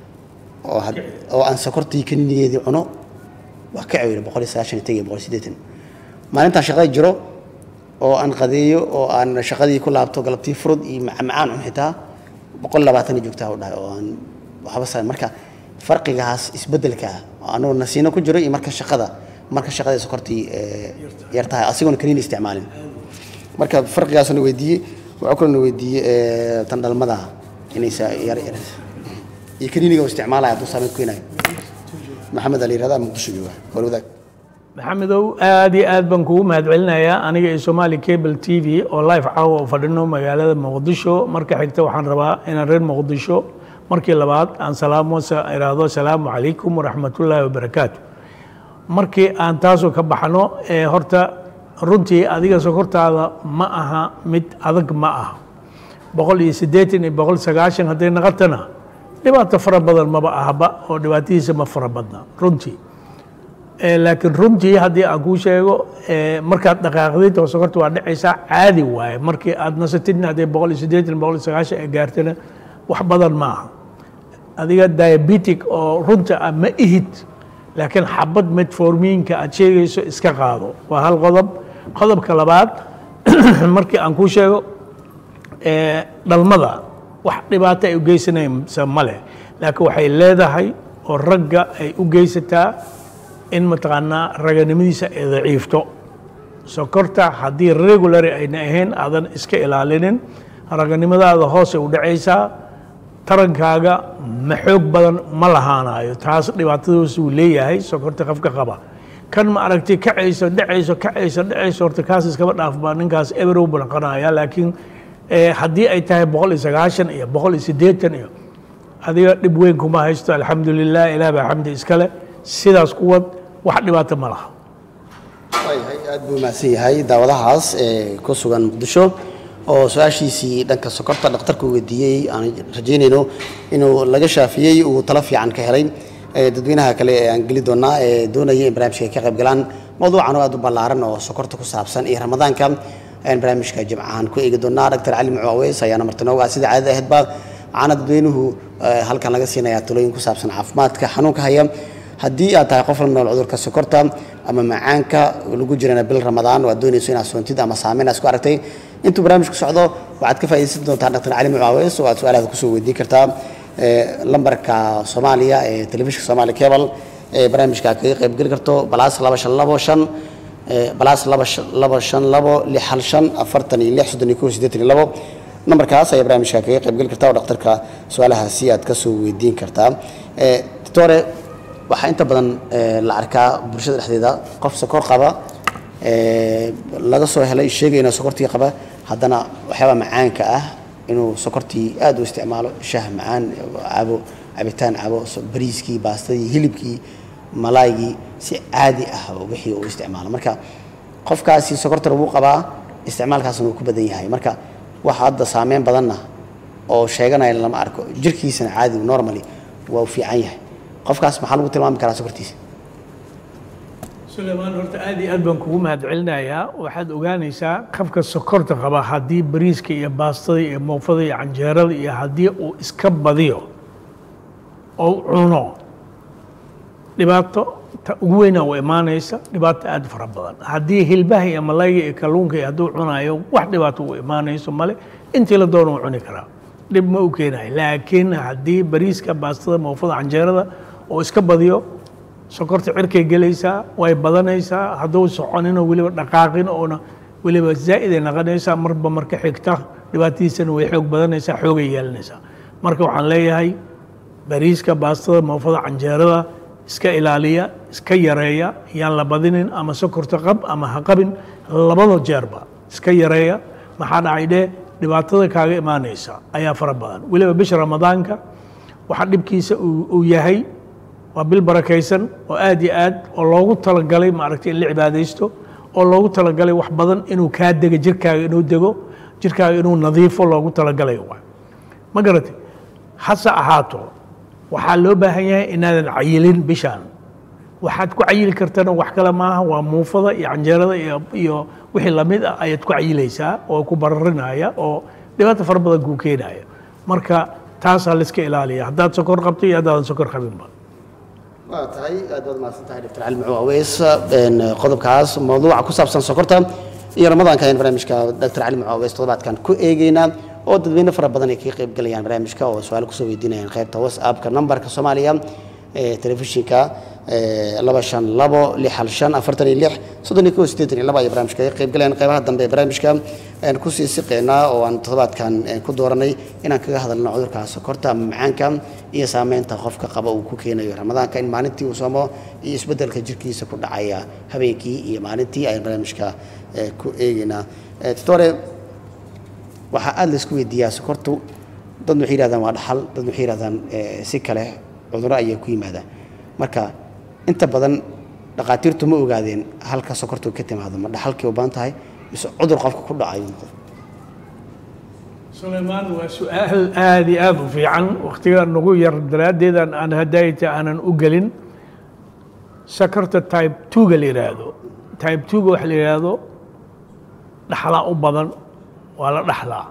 oo had- oo aan sokortii kaninigeedii cuno waa ka cawila boqol iyo sagaashan iyo tag iyo boqol iyo siddeetan maalintaan shaqada jiro oo aan qadeeyo oo aan shaqadii ku laabto galabtii furud iyo macmacaan cun xitaa boqol iyo labaatan joogtaa u dhahay oo aan waxba sa marka farqigaas isbeddelka ah oo anagoo nasiino ku jiro iyo marka shaqada marka shaqadii sokortii eh, yar tahay asigoona kaniini isticmaalin marka farqigaasna weydiiyey waxaa kaloo na weydiiyey eh, tan dhalmada inaysa yar yar iyo kaniiniga uu isticmaalaya hadduu saameyn ku keenayo maxamed ali yirahdaa muqdisho jooga hor wadaag maxamedow aad iyo aad baan kugu mahadcelinayaa aniga iyo somali cable t v oo live caawa oo fadhino magaalada muqdisho marka xigta waxaan rabaa inaan reer muqdisho markii labaad aan salaamo sa- iraahdo asalaamu calaykum waraxmatullaahi wabarakaatu markii aan taasoo ka baxno ee horta runtii adiga sokortaada ma aha mid adag ma aha boqol iyo siddeetan iyo boqol sagaashan hadday naqatana dhibaato fara badan maba ahaba oo dhibaatadiisa ma fara badna runtii Eh, laakiin runtii haddii aan kuu sheego eh, markaad dhaqaaqdid oo sokorta waa dhacaysaa caadi waaye markii aad nasatidna haddii boqol iyo siddeetan boqol iyo sagaashan ay gaartana wax badan ma aha adiga diabetic oo runta ah ma ihid laakiin xabad metformiinka aad sheegayso iska qaado waa hal qodob qodobka labaad markii aan kuu sheego ee, dhalmada wax dhibaato ay u geysanaysa ma leh laakiin waxay leedahay oo ragga ay u geysataa in mataqaanaa raganimadiisa ay daciifto sokorta haddii regulary ayna ahayn aadan iska ilaalinin raganimadaada hoosay u dhacaysaa tarankaaga ma xoog badan ma lahaanayo taas dhibaatadaas uu leeyahay sokorta qofka qaba kan ma aragtay kacayso dhacayso kacayso dhacayso horta kaas iskaba dhaafbaa ninkaas eberow banqanaya laakiin eh, haddii ay tahay boqol iyo sagaashan iyo boqol iyo siddeetan iyo adiga dhib weyn kuma haysto alxamdulilah ilaah baa xamdi iskale sidaas kuwad wax dhibaato ma laha waayahay aad buu mahadsan yahay daawadahaas ee ku sugan muqdisho oo su-aashiisii dhanka sokorta dhakhtarku weydiiyey aan rajaynayno inuu laga shaafiyey uu talo fiican ka helay Eh, dadweynaha kale ee aan geli doonaa ee doonaya in barnaamijka ay ka qayb galaan mawduucan oo aad u ballaaran oo sokorta ku saabsan iyo ramadaanka ayaan barnaamijka jimcahan ku eegi doonaa dr cali mucaaweys ayaana martinooga ah sida caadada ahaydba waxaana dadweynuhu eh, halkan laga siinayaa talooyin ku saabsan caafimaadka xanuunka haya haddii aad tahay qof la nool cudurka sokorta ama macaanka lagu jirana bil ramadaan oo aad doonayso inaad soontid ama saameyn aad isku aragtay intuu barnaamijku socdo waxaad ka faa'iidaysan doontaa dr cali mucaaweys oo aad su-aalaada kusoo weydiin kartaa eh, lambarka soomaaliya ee telefishinka soomaali cable ee barnaamijka aad kaga qaybgeli karto balaas laba shan labo shan eh, balaas laba shan- laba shan labo lix hal shan afartan iyo lix soddon iyo kow siddeetan iyo labo nambarkaas ayaa barnaamijka kaga qaybgeli kartaa oo dhakhtarka su-aalahaasi aad kasoo weydiin kartaa Eh, doctore waxaa inta badan eh, la arkaa bulshada dhexdeeda qof sokor qaba eh, laga soo helay sheegaya inuu sokortii qaba haddana waxyaaba macaanka ah inuu sokortii aad u isticmaalo shah macaan cabo cabitaan cabo so- bariiskii baastadii hilibkii malaygii si caadi ah oo wixii uu isticmaalo marka qofkaasi sokorta wuu qabaa isticmaalkaasna wuu ku badan yahay marka waxa hadda saameyn badanna oo sheeganaya lama arko jirkiisana caadi normally waa u fiican yahay qofkaas maxaa lagu tilmaami karaa sokortiisa sulaymaan horta aad iyo aad baan kugu mahadcelinayaa waxaad ogaanaysaa qofka sokorta qaba haddii bariiska iyo baastada iyo moofada iyo canjeerada iyo haddii uu iska badiyo oo u cuno dhibaato ta ugu weynaa u imaanaysa dhibaato aad u fara badan haddii hilbaha iyo malayga iyo kalluunka iyo hadduu cunayo wax dhibaato u imaanayso male intii la doono u cuni karaa dhib ma u keenayo laakiin haddii bariiska baastada moofada canjeerada oo iska badiyo sokorta cirkay gelaysaa way badanaysaa hadduu soconino weliba dhaqaaqin oona weliba zaa'iday naqanaysaa marba marka xigta dhibaatadiisana way xoog badanaysaa xoogay yeelanaysaa marka waxaan leeyahay bariiska baastada moofada canjeerada iska ilaaliya iska yareeya yaan la badinin ama sokorta qab ama ha qabin labada jeerba iska yareeya maxaa dhacay dheh dhibaatada kaaga imaanaysa ayaa fara badan weliba bisha ramadaanka waxaa dhibkiisa uu uu yahay waa bil barakaysan oo aad iyo aad oo loogu talagalay maaragtay in la cibaadaysto oo loogu talagalay wax badan inuu kaa dego jirkaaga inuu dego jirkaaga inuu nadiifo loogu talagalay waay ma garatay hase ahaato waxaa loo baahan yahay inaadan cayilin bishaan waxaad ku cayili kartana wax kale maaha waa muufada iyo canjeerada iyo iyo wixii lamid ah ayaad ku cayilaysaa oo ku bararinaya oo dhibaato fara badan kuu keenaya marka taasaa la iska ilaaliya haddaad sokor qabto iyo haddaadan sokor qabinba waa tahay aad baad mahadsan tahay dr cali mucuu aweys een, qodobkaas mawduuca ku saabsan sokorta iyo ramadaanka ayaan barnaamijka dr cali mucuu aweys toddobaadkan ku eegeynaa oo dadweyne fara badan ay kaga qayb galayaan barnaamijka oo su-aalo kusoo weydiinayaan qaybta whatsappka nambarka soomaaliya ee telefishinka ee, laba shan labo lix hal shan afartan iyo lix soddon iyo kow siddeetan iyo laba ayay barnaamijka kaga qayb galayaan qaybaha dambe ee barnaamijka ayaan kusii siqeynaa oo aan toddobaadkan ee, ku dooranay inaan kaga hadalno cudurka sokorta ama macaanka iyo saameynta qofka qaba uu ku keenayo ramadaanka in maalintii uu soomo iyo isbeddelka jirkiisa ku dhacaya habeenkii iyo maalintii ayaan barnaamijka ee, ku eegeynaa Eh, doctore waxaa aada la isku weydiiyaa sokortu dad waxay yidhahdaan waa dhaxal dad waxay yidhahdaan eh, si kale cudurro ayay ku yimaadaan marka inta badan dhakhaatiirtu ma ogaadeen halka sokortu ka timaado ma dhaxalkii u badan tahay mise cudur qofka ku dhacayo sulaymaan waa su-aal aad iyo aad u fiican wakhtiga nagu yar daraaddeedan aan hadayta aanan u gelin sakarta type twoga la yidhaahdo type twoga waxa la yidhaahdo dhaxlaa u badan waa la dhaxlaa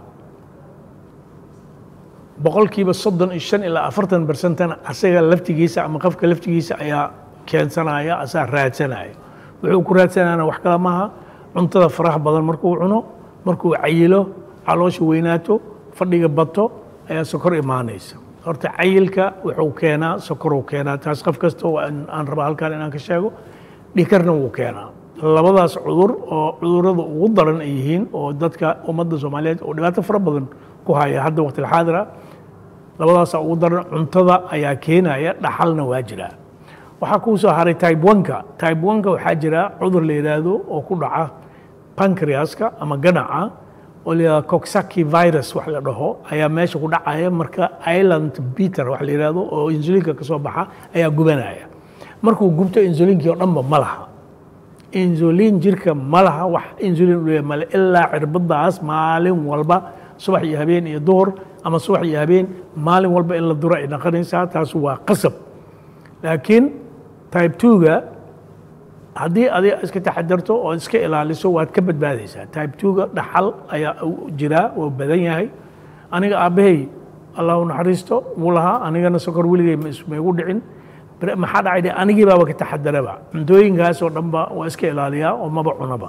boqolkiiba soddon iyo shan ilaa afartan bersentana asaga laftigiisa ama qofka laftigiisa ayaa keensanaya asaa raadsanaya wuxuu ku raadsanaana wax kale maaha cuntada faraha badan markuu cuno markuu cayilo caloosha weynaato fadhiga bato ayaa sokor imaanaysa horta cayilka wuxuu keenaa sokoruu keenaa taas qof kasta oo aan aan rabaa halkan inaan ka sheego dhikarna wuu keenaa labadaas cudur oo cudurrada ugu daran ay yihiin oo dadka ummadda soomaaliyeed oo dhibaato fara badan ku haya hadda waqtilxaadira labadaasa ugu daran cuntada ayaa keenaya dhaxalna waa jiraa waxaa kuu soo haray type oneka type oneka waxaa jira cudur la yidhaahdo oo ku dhaca pancreaska ama ganaca oo la yidhahdo coxsackie virus wax la dhaho ayaa meesha ku dhacaya marka island peter wax la yidhahdo oo insulinka ka soo baxa ayaa gubanaya markuu gubto insulinkii oo dhanba ma laha insulin jirka ma laha wax insulin u leeyahay male ilaa cirbadaas maalin walba subax iyo habeen iyo duhur ama subax iyo habeen maalin walba in la duro ay noqonaysaa taas waa qasab laakiin type 2ga haddii adiga iska taxadarto oo iska ilaaliso waad ka badbaadaysaa type 2ga dhaxal ayaa u jiraa oo badan yahay aniga aabbahay allah u naxariisto wuu lahaa anigana sokor weligay ma is- ma igu dhicin Bre- maxaa dhacay de anigii baaba ka taxadaraba cuntooyinkaas oo dhanba waa iska ilaaliyaa oo maba cunaba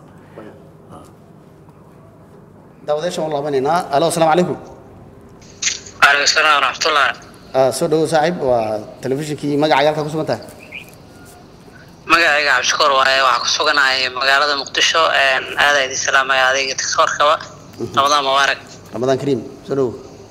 daawadeeshan waan laabanaynaa alo asalaamu calaykum waalaikum salaam waraxmatullah Ah, soo dhawow saaxiib waa telefishinkii magacaaga halkaa ku sugan tahay magacayga cabdishakuur waaye waxaa ku suganahay magaalada muqdisho aada idin salaamaya adayga tiktoorkaba ramadan mubaarak ramadaan kariim soo dhawow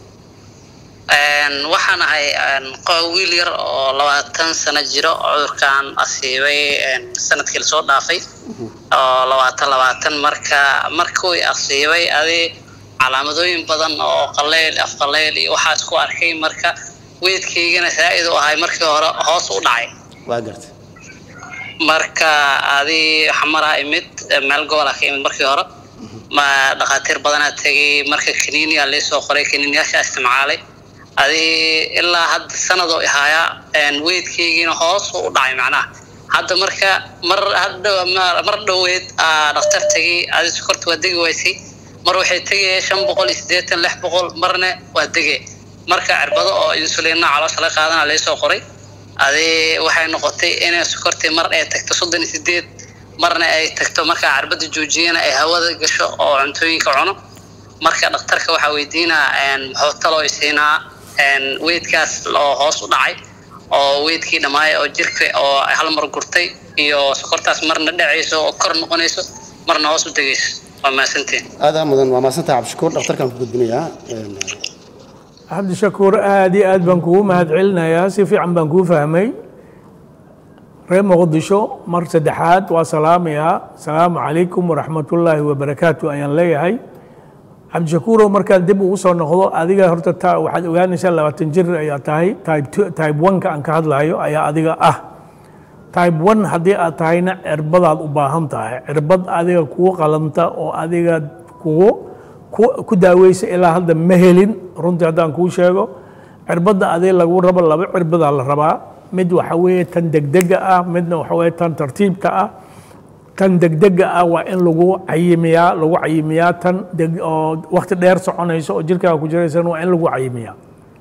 waxaan ahay qo- wiil yar oo labaatan sano jiro cudurkan asiibay sanadkii lasoo dhaafay oo labaatan labaatan marka markuu i asiibay adi calaamadooyin badan oo qaleyl afqaleyl iyo waxaa isku arkay marka weydkaygana zaa'id u ahay markii hore hoos u dhacay waa gartay marka adi xamaraa imid meel gobola ka imid markii hore ma dhakhaatiir badanaa tegay marka kaniiniya laysoo qoray kaniiniyaasha isticmaalay adi ilaa hadda sanadoo ihaayaa weydkaygiina hoos u dhacay macnaha hadda marka mar hadda mar- mar dhoweed aa dhakhtar tegay adi sokorta waa degi waysay mar waxay tegaya shan boqol iyo siddeetan lix boqol marna waa dege marka cirbado oo insuliina caloosha la qaadana laysoo qoray adi waxay noqotay inay sokortii mar ay tagto soddon iyo sideed marna ay tagto markaa cirbada joojiyana ay hawada gasho oo cuntooyinka cuno marka dhakhtarka waxaa weydiinaa muxuu taloo isiinaa weydkaas oo hoos u dhacay oo weydkii dhammaay oo jirka oo hal mar gurtay iyo sokortaas marna dhacayso oo kor noqonayso marna hoos u degayso waa mahadsantiin aadaa mudan waa mahadsantahay cabdishakuur dhakhtarkaan ku gudbinayaa Een, cabdishakuur aad iyo aad baan kugu mahad celinayaa si fiican baan kuu fahmay reer muqdisho mar saddexaad waa salaamayaa asalaamu calaykum waraxmatullaahi wabarakaatu ayaan leeyahay cabdishakuurow markaan dib ugu soo noqdo adiga horta ta waxaad ogaanaysaa labaatan jir ayaa tahay type two- type one-ka aan ka hadlayo ayaa adiga ah type one haddii aad tahayna cirbadaad u baahan tahay cirbad adiga kugu qalanta oo adiga kugu ku- ku daaweysa ilaa hadda ma helin runtii haddaan kuu sheego cirbadda adiga lagu rabo laba cirbadaa la rabaa mid waxa weeye tan degdega ah midna waxa weeye tan tartiibta ah tan degdega ah waa in lagu cayimiyaa lagu cayimiyaa tan deg- oo waqti dheer soconayso oo jirkaaga ku jiraysana waa in lagu cayimiyaa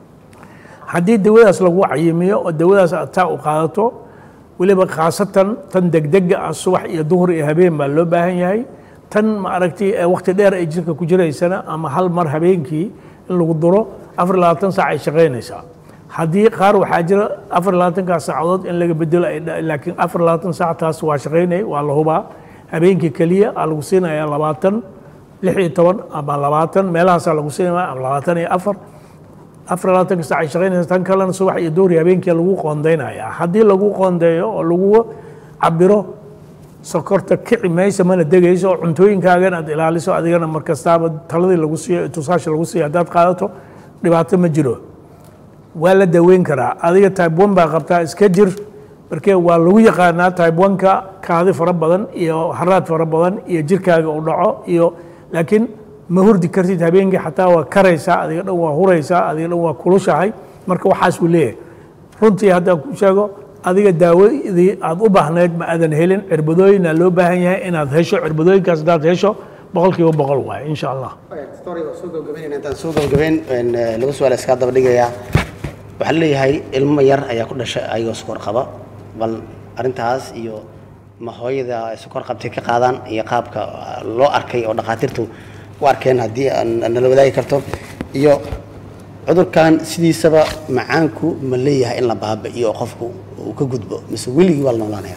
haddii dawadaas lagu cayimiyo oo dawadaas aad taa u qaadato weliba khaasatan tan degdega ah subax iyo duhur iyo habeen baa loo baahan yahay tan ma aragtay ee waqti dheer ay jirka ku jiraysana ama hal mar habeenkii in lagu duro afar iyo labaatan saac ay shaqaynaysaa haddii qaar waxaa jira afar iyo labaatankaas saacadood in laga bedelo ay dha- laakiin afar iyo labaatan saac taas waa shaqaynay waa la hubaa habeenkii keliya aa lagu siinayaa labaatan lix iyo toban ama labaatan meelahaasaa lagu siinaya ama labaatan iyo afar afar iyo labaatanka saac ay shaqaynaysa tan kalena subax iyo duhur iyo habeenkii lagu qoondaynayaa haddii lagu qoondeeyo oo lagu cabiro sokorta kici maysa mana degayso oo cuntooyinkaagan aad ilaaliso adigana markastaaba taladii lagu siiyo tusaasha lagu siiyo haddaad qaadato dhibaato ma jiro waa la daweyn karaa adiga type one baa qabtaa iska jir markee waa lagu yaqaanaa type one-ka kaadi fara badan iyo haraad fara badan iyo jirkaaga uu dhaco iyo laakiin ma hurdi kartid habeenkii xataa waa karaysaa adiga dhan waa huraysaa adiga dhan waa kulushahay marka waxaas uu leeyahay runtii haddaan ku sheego adiga daawadii aad u baahnayd ma aadan helin cirbadooyina loo baahan yahay inaad hesho cirbadooyinkaas haddaad hesho boqolkiiba boqol waaye insha allah story waa soo gabagabeynayna intaan soo gabagabeyn een, eh, laba su-aal iskaa daba dhigayaa waxaa leeyahay ilmo yar ayaa ku dhashay ayagoo sokor qaba bal arrintaas iyo ma hooyada ay sokor qabtay ka qaadaan iyo qaabka ah, loo arkay oo dhakhaatiirtu u arkeen haddii aan- aan nala wadaagi karto iyo cudurkan sidiisaba macaanku ma leeyahay in la baabi'iyo oo qofku uu ka gudbo mise weligii waa la noolaanaya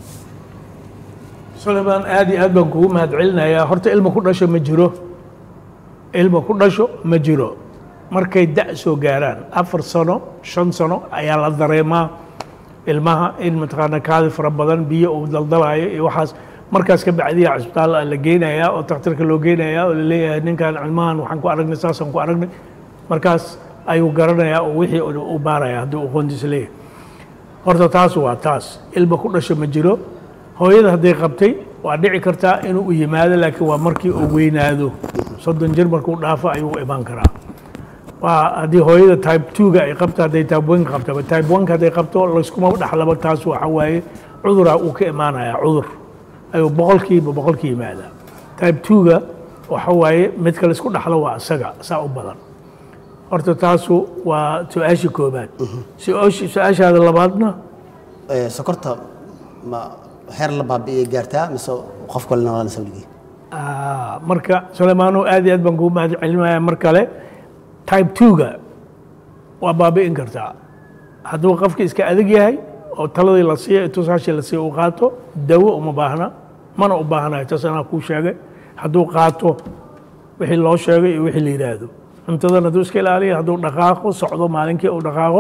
sulaymaan aad iyo aad baan kugu mahad celinayaa horta ilma ku dhasho ma jiro ilma ku dhasho ma jiro markay da' soo gaaraan afar sano shan sano ayaa la dareemaa ilmaha in mataqaana kaadi fara badan biyo uu daldalayo iyo waxaas markaas ka bacdiya cisbitaal la geynayaa oo takhtarka loo geynayaa oo laleeyahay ninkan ilmahan waxaan ku aragnay saasaan ku aragnay markaas ayuu garanayaa oo wixii uu u baaraya haddii uu qoontiisa leeyahay horta taas waa taas ilma ku dhasho ma jiro hooyada hadday qabtay waa dhici kartaa inuu u yimaado laakiin waa markii uu weynaado soddon jir markuu dhaafo ayuu u imaan karaa waa haddii hooyada type two-ga ay qabto hadday type one qabto type one hadday qabto layskuma dhaxlaba taas waxa waaye cuduraa uu ka imaanayaa cudur ayuu boqolkiiba boqolki yimaadaa type two-ga waxa waaye midka laysku dhaxlo waa isaga saa u badan horta taasu waa su-aasha koobaad su-aasha- su-aashaada labaadna Ee, sokorta ma heer la baabi'iyay gaartaa mise qof kale noolanaysa weligii Ah, marka suleymaano aad iyo aad baan kugu mahad celinaya mar kale type two-ga waa baabi'in kartaa hadduu qofka iska adag yahay oo taladii la siiya tusaashii la siiya uu qaato dawo uma baahna mana u baahnayo taas anaa kuu sheegay hadduu qaato wixii loo sheegay iyo wixii la yidhaahdo cuntadan hadduu iska ilaaliyo hadduu dhaqaaqo socdo maalinkii uu dhaqaaqo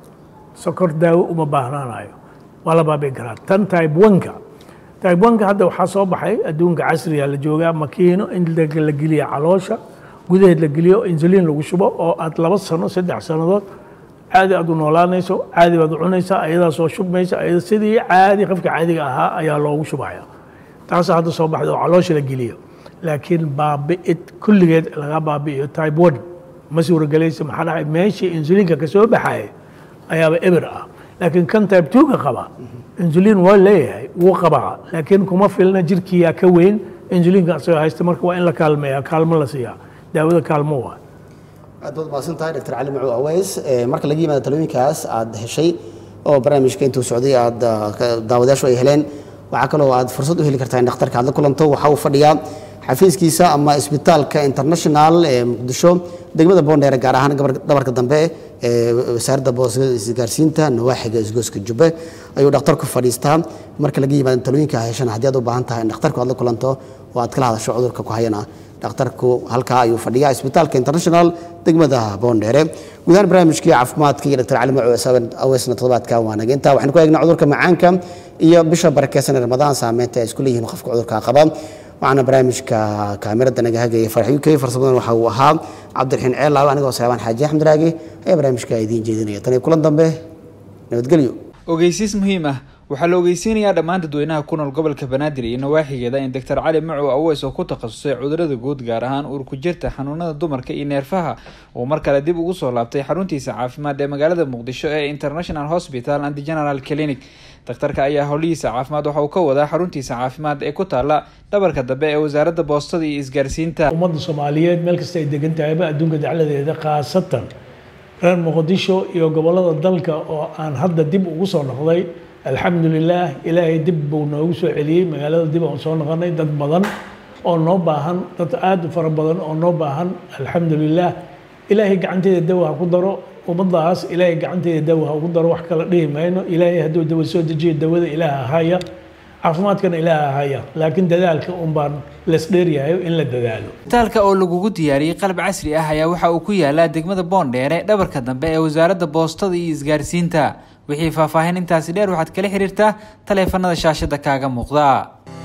sokor daawo uma baahnaanayo waa la baabi'in karaa tan type one-ka type one-ka hadda waxaa soo baxay adduunka casriga la joogaa makiino in la la geliya caloosha gudaheed la geliyo insulin lagu shubo oo aad laba sano saddex sannadood caadi aad u noolaanayso caadi baad u cunaysaa ayadaa soo shubmaysa ayada sidii caadi qofka caadiga ahaa ayaa loogu shubaya taasa hadda soo baxda oo caloosha la geliyo laakiin baabi'id kulligeed laga baabi'iyo type one ma suuragelaysa maxaa dhacay meeshii insulinka ka soo baxaya ayaaba eber ah laakiin kan type two-ga qaba insulin waa leeyahay wuu qabaa laakiin kuma filna jirkiyaa ka weyn insulinka asagoo haysta marka waa in la kaalmeeya kaalmo la siiyaa daawada kaalmo waa aad baad mahadsan tahay dr cali macuud aweys Ee, marka laga yimaado talooyinkaas aad heshay oo barnaamijka intuu socday aad ah, ka- daawadayaashu ay heleen waxaa kaloo aad fursad u heli kartaa in dhakhtarka aad la kulanto waxa uu fadhiyaa xafiiskiisa ama isbitaalka international ee muqdisho degmada boondheere gaar ahaan gabar- dhabarka dambe ee wasaaradda boosada isgaarsiinta nawaaxiga isgooska jubbe ayuu dhakhtarku fadhiistaa marka laga yimaado talooyinka heshana haddii aad u baahan tahay in dhakhtarku aad la kulanto oo aad kala hadasho cudurka ku hayana dhakhtarku halkaa ayuu fadhiyaa isbitaalka international degmada boondheere guud ahaan barnaamijkii caafimaadka iyo dr cali macu aweysna toddobaadka waa naga intaa waxaan ku eegnaa cudurka macaanka iyo bisha barakeysan ee ramadaan saameynta ay isku leeyihiin qofka cudurka qaba waxaana barnaamijka kaamirada naga hagaya farxi uk farsamadan waxa uu ahaa cabdiraxiin ceelaaw anigoo saabaan xaaji axmed raagi ayaa barnaamijka idiin jeedinaya tan iyo kulan dambe nabadgelyo ogeysiis muhiim ah waxaa la ogeysiinayaa dhammaan dadweynaha ku nool gobolka banaadir iyo nawaaxigeeda in doctor cali macow aweys oo ku takhasusay cudurada guud gaar ahaan uurku jirta xanuunada dumarka iyo neerfaha uu mar kale dib ugu soo laabtay xaruntiisa caafimaad ee magaalada muqdisho ee international hospital and general clinic dhakhtarka ayaa howlihiisa caafimaad waxa uu ka wadaa xaruntiisa caafimaad ee ku taala dhabarka dambe ee wasaaradda boostada iyo isgaarsiinta ummadda soomaaliyeed meel kasta ay degan tahayba adduunka dacladeeda khaasatan reer muqdisho iyo gobollada dalka oo aan hadda dib ugu soo noqday alxamdulilaah ilaahay dib buu noogu soo celiyey magaalada dib aan soo noqonay dad badan oo noo baahan dad aad u fara badan oo noo baahan alxamdulilaah ilaahay gacanteeda dawa ha ku daro ummadaas ilaahay gacanteeda dawa ha ugu daro wax kala dhihi mayno ilaahay hadduu dawa soo dejiyo dawada ilaaha haya caafimaadkana ilaaha haya laakiin dadaalka un baan lesdheeryahay in la dadaalo isbitaalka oo lagugu diyaariyey qalab casri ah ayaa waxa uu ku yaalaa degmada boondheere dhabarka dambe ee wasaaradda boostada iyo isgaarsiinta wixii faahfaahin intaasi dheer waxaad kala xiriirtaa taleefanada shaashada kaaga muuqda